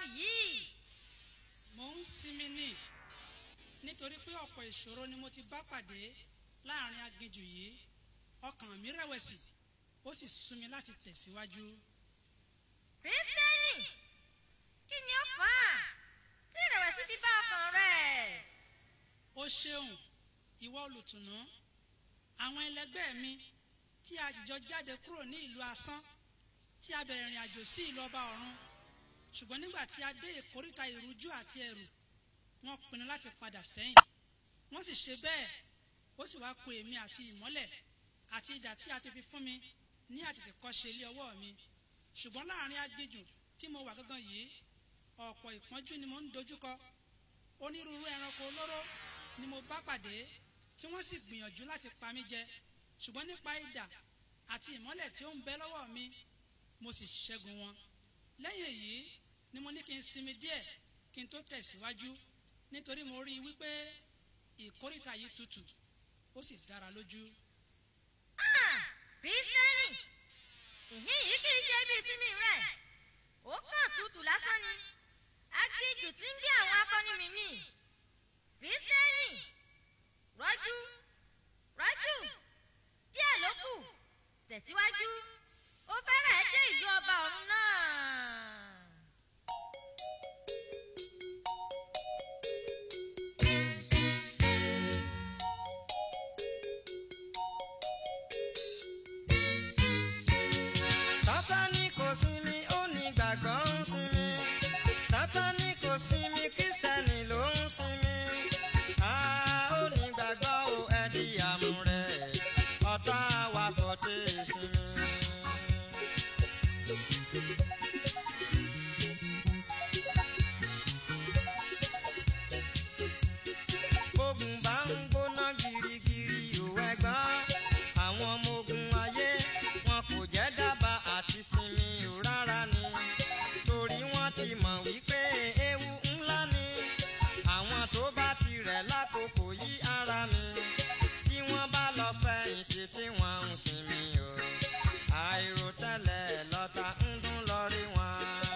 yìí. mò ń sinmi ní nítorí pé ọ̀pọ̀ ìṣòro ni mo ti bá pàdé láàrin aginjù yìí ọkàn mi rẹ̀wẹ̀sì ó sì sún mi láti tẹ̀síwájú. Kristẹni, kí ni ó fà á tí ìrẹ̀wẹ̀sì fi bá ọkàn rẹ̀? ó ṣeun ìwọ olùtùnú àwọn ẹlẹgbẹ́ mi tí a jìjọ jáde kúrò ní ìlú asán tí a bẹ̀rẹ̀ ìrìn àjò sí ìlú ọba ọ̀run ṣùgbọ́n nígbà tí a dé ìkóríta ìrújú àti ẹ̀rù wọ́n pinnu láti padà sẹ́yìn wọ́n sì ṣe bẹ́ẹ̀ ó sì wá ku èmi àti ìmọ́lẹ̀ àti idà tí a ti fi fún mi ní àtètèkọ́ṣe ilé ọwọ́ mi ṣùgbọ́n láàrin aginjù tí mo wà gangan yìí ọ̀pọ̀ ìpọ́njú ni mo ń dojúkọ onírúurú ẹranko olóró ni mo bá pàdé tí wọ́n sì gbìyànjú láti pa mí jẹ ṣùgbọ́n nípa idà àti ìmọ́lẹ̀ tí ó ń bẹ lọ́wọ́ mi mo sì ṣẹ́gun wọn lẹ́yìn èyí ni mo ní kí n sinmi díẹ̀ kí n tó tẹ̀síwájú nítorí mo rí i wípé ìkórìtà yìí tutù ó sì dára lójú. Ah, Kristẹni, ìhín yìí kì í ṣe ibi ìsinmi rẹ̀. Ó kàn tutù lásán ni. Aginjù tí ń gbé àwọn akọni mi mì. Kristẹni, rọ́jú, rọ́jú, díẹ̀ ló kù, tẹ̀síwájú. Ó fẹ́rẹ̀ dé ìlú ọba ọ̀run náà. sátani kò sinmi ó ní gbàgbọ́ ń sinmi sátani kò sinmi kírísítẹ́nì ló ń sinmi a ó ní gbàgbọ́ ó ẹ̀dí àmúrẹ̀ ọ̀tá wa kò dé sinmi. bógun bá ń gbóná girigiri ò ẹgbọ́n àwọn ọmọ ogun ayé wọn kò jẹ́ dábàá àti sinmi ò rárá ni torí wọ́n ti mọ̀ wípé ewu ńlá ni àwọn tó bá ti rẹ̀ lákòókò yí ara mi bí wọ́n bá lọ fẹ̀yìntì tí wọ́n ń sinmi o àìròtẹ́lẹ̀ lọ́ta ń dún lọ rí wọn.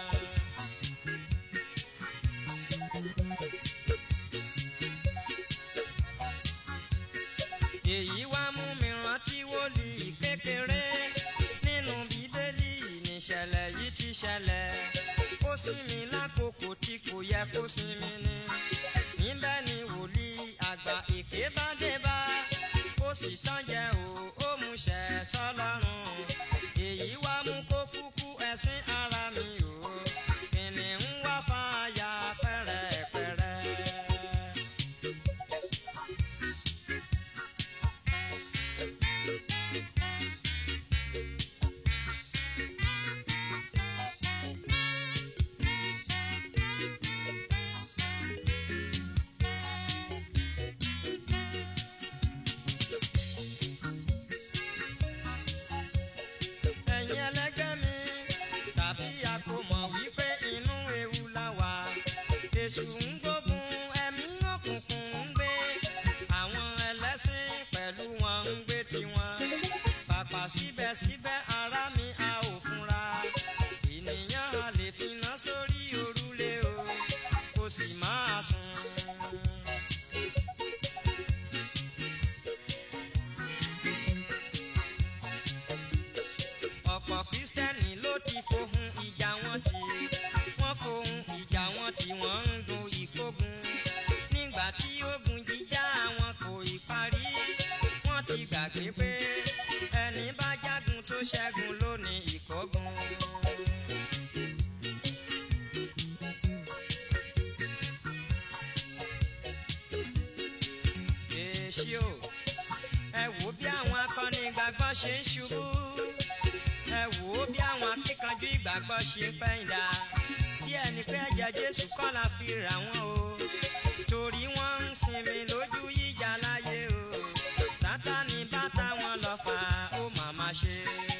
èyí wá mú mi rántí wòlíì kékeré nínú bíbélì níṣẹ̀lẹ̀ yìí ti ṣẹlẹ̀ ó sinmi lákòókò tí kò yẹ kó sinmi ni níbẹ̀ ni wòlíì àgbà èké bá dé bá ó sì tán jẹ o ó mú ṣẹ sọ́lọ́run èyí wá mú kó kúkú ẹ̀sìn ara mi o kìnìún wá fàáyà pẹ́rẹ́pẹ́rẹ́. ẹ̀yin ẹlẹ́gbẹ́ mi tàbí a kò mọ̀ wípé inú ewu la wà èṣù ń gbógun ẹ̀mí òkùnkùn ń gbé àwọn ẹlẹ́sìn pẹ̀lú wọn ń gbé tiwọn pàpà síbẹ̀síbẹ̀ ara mi a ò fúnra ènìyàn a lè finá sórí òrùlé o kò sì máa sùn. ọ̀pọ̀ kristẹni ló ti fohùn ìjà wọn tì wọ́n fohùn ìjà wọn tì wọ́n ń gun ìkógun nígbà tí ogun jíjà wọn kò ì parí wọ́n ti gbàgbé pé ẹni bá jágun tó ṣẹ́gun ló ní ìkógun. èsì o ẹ wò bí àwọn akọni ìgbàgbọ́ ṣe ń ṣubú ẹ wò ó bí àwọn akíkanjú ìgbàgbọ́ ṣe ń pẹ́yìndà bí ẹni pé ẹ̀jẹ̀ jésù kọ́ la fi rà wọ́n o torí wọ́n ń sinmi lójú yíjà láyé o sátani bá táwọn lọ fà ó màmá ṣe.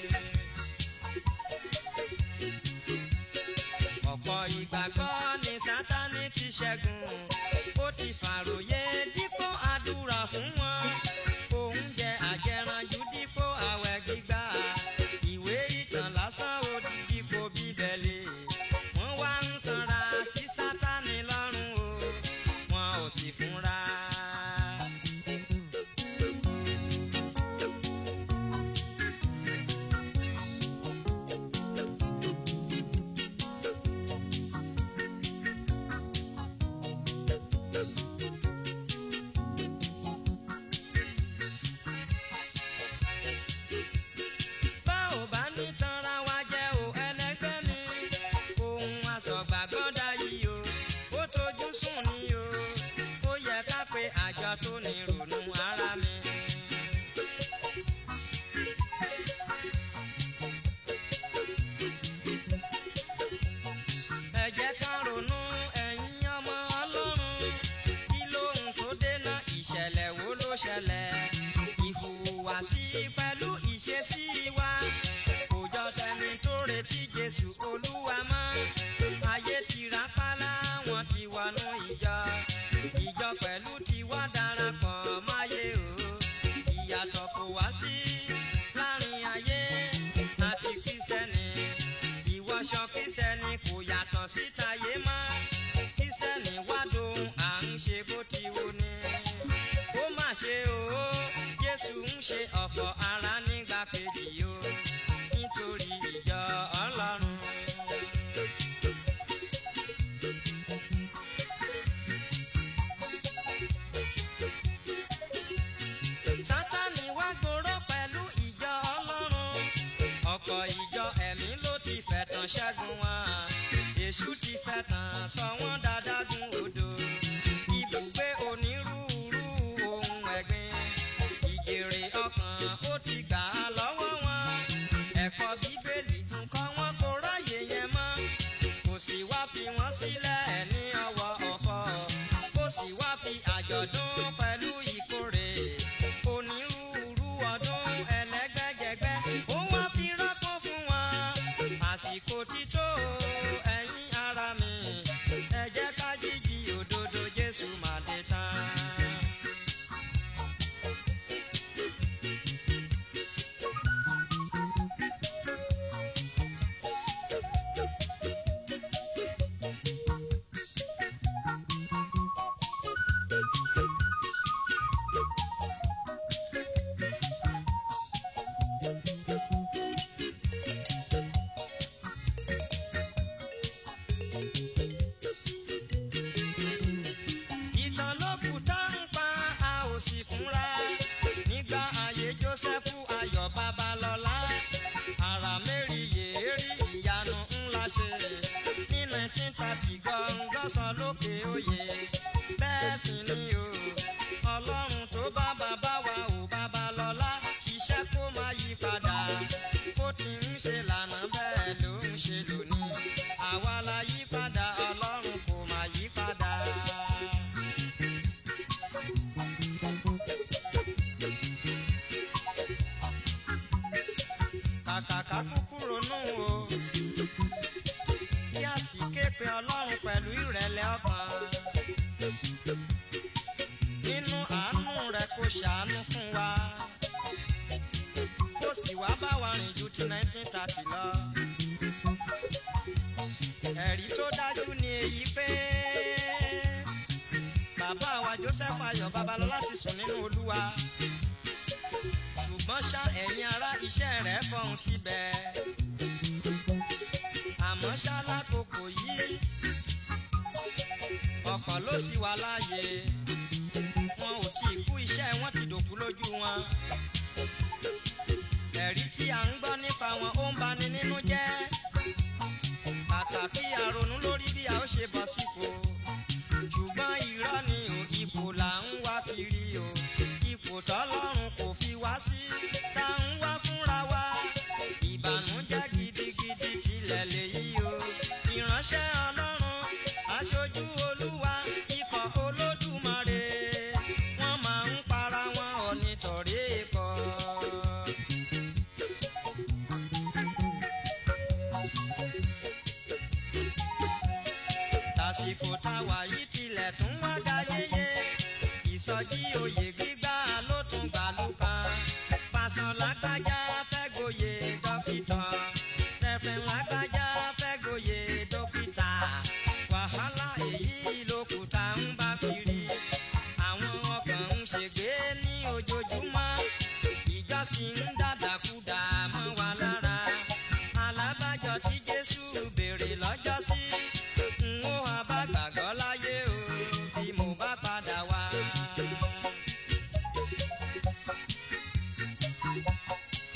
ọ̀pọ̀ ìgbàgbọ́ ni sátani ti ṣẹ́gun ó ti fàròyé dípò àdúrà fún wọn oúnjẹ àjẹranjú dípò àwẹ̀ gbígbà ìwé ìtàn lásán ó dípò bíbélì wọ́n wá ń sanra ṣẹlẹ̀ ìhùwàsí pẹ̀lú ìṣesí wa kò jọ tẹni tó retí jésù olúwa mọ́ ayé ti rápálá wọn ti wọnú ìjọ ìjọ pẹ̀lú ti wá darapọ̀ máyé o ìyàtọ̀ kò wá sí láàrin ayé àti kristẹni ìwọṣọ kristẹni kò yàtọ̀ síta yé mọ́ kristẹni wá dohun à ń ṣe bó ti wù ní ó mà ṣe o jésù ń ṣe ọ̀fọ̀ ara nígbà kejì o nítorí ìjọ ọlọ́run. sátani wá gbòòrò pẹ̀lú ìjọ ọlọ́run ọ̀pọ̀ ìjọ ẹ̀mí ló ti fẹ̀tàn ṣẹ́gun wọn èṣù ti fẹ̀tàn sọ wọ́n dáadágún odò ibùgbé onírúurú ohun ẹ̀gbin ìjèrè ọkàn ó ti gbà á lọ́wọ́ wọn ẹ̀kọ́ bíbélì nǹkan wọn kò ráyè yẹn mọ́ kò sì wá fi wọ́n sílẹ̀ ní ọwọ́ ọ̀fọ̀ kò sì wá fi àjọ̀dún pẹ̀lú ìkórè onírúurú ọdún ẹlẹ́gbẹ́jẹgbẹ́ ó wá fi rọ́pò fún wọn àsìkò tító ẹ̀yin ara mi ẹ jẹ́ ká jíjí òdodo Jésù máa dé tán. ìtàn ló kù tá ń pa a ò sì fúnra nígbà ayé Jósẹ́fù Ayọ̀ Babalọ́lá ara mẹ́rin yèérí ìyanu ńlá ṣe ní nineteen thirty gọ́ngọ́sán lókè òye bẹ́ẹ̀ sì ni o ọlọ́run tó bá bàbá wa ò Babalọ́lá ṣiṣẹ́ kó má yí padà bó ti ń ṣe lànà bẹ́ẹ̀ ló ń ṣe lónìí àwa la yí padà ọlọ́run kò má yí padà. kàkàkà kúkú ronú o kí a sì ké pe ọlọ́run pẹ̀lú ìrẹ̀lẹ̀ ọkàn nínú àánú rẹ̀ kó ṣàánú fún wa kó sì wá bá wa rìn ju ti nineteen thirty lọ ẹ̀rí tó dájú ni èyí pé bàbá wa Joseph Ayọ̀ Babalọ́lá ti sùn nínú Olúwa ṣùgbọ́n ṣá ẹ̀yin ará iṣẹ́ rẹ̀ fọhùn síbẹ̀. àmọ́ ṣá lákòókò yìí ọ̀pọ̀ ló sì wà láàyè wọn ò tí ì kú iṣẹ́ wọn ti dòkú lójú wọn. ẹ̀rí tí à ń gbọ́ nípa wọn ó ń bani nínú jẹ́. pàtàkì àrònú lórí bí a ó ṣe bọ̀ sípò ṣùgbọ́n irọ́ ni ò ipò là ń wá kiri o ipò tọ́lọ́run kò fi wá sí tá ń wá fúnra wa ìbànújẹ́ gidigidi tilẹ̀ lèyí o ìránṣẹ́ ọlọ́run aṣojú olúwa ikọ̀ olódùmarè wọ́n máa ń para wọn ọ̀nìtọ̀rí ikọ̀. tàsìkò táwa yìí tilẹ̀ tún wá ga yéye ìsọjí oyè gbígbà ló tún gbàlú kan pásọ lágbájá fẹ́ gboyè dókítà rẹ̀fẹ̀ lágbájá fẹ́ gboyè dókítà wàhálà èyí ló kù tá ń bá kiri àwọn ọkàn ń ṣègbè ní ojoojúmọ́ ìjọsìn ń dàdàkúdà mọ́ wa lára alábàjọ tí Jésù béèrè lọ́jọ́sí n ó abá gbàgbọ́ láyé o bí mo bá padà wá.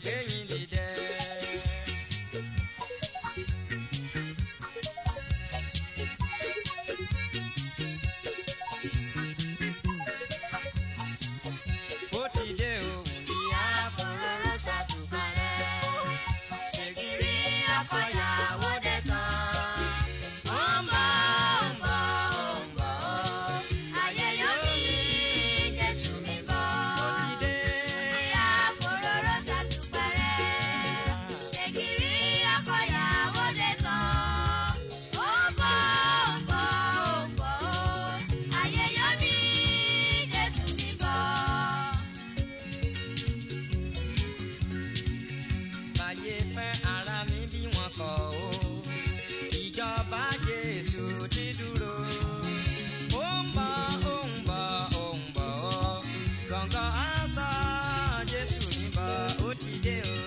gbẹ̀yìn dìde. ó ti dé o ìyá kòróró ṣàtúbà rẹ̀. Ṣègìrì ọkọ̀yàwó dé tán. Ó ń bọ̀, ó ń bọ̀, ó ń bọ̀ ó. Ayé yóò ní Jésù mi bọ̀. ó ti dé. Ìyá kòróró ṣàtúpẹ̀rẹ̀. Ṣègìrì ọkọ̀yàwó dé tán. Ó ń bọ̀, ó ń bọ̀, ó ń bọ̀ ó. Ayé yóò ní Jésù mi bọ̀. báyé fẹ́ ara mi bí wọn kọ̀ o ìjọba jésù ti dúró ó ń bọ̀ ó ń bọ̀ ó ń bọ̀ ó gbọ̀ngàn aṣọ jésù mi bọ̀ ó ti dé o.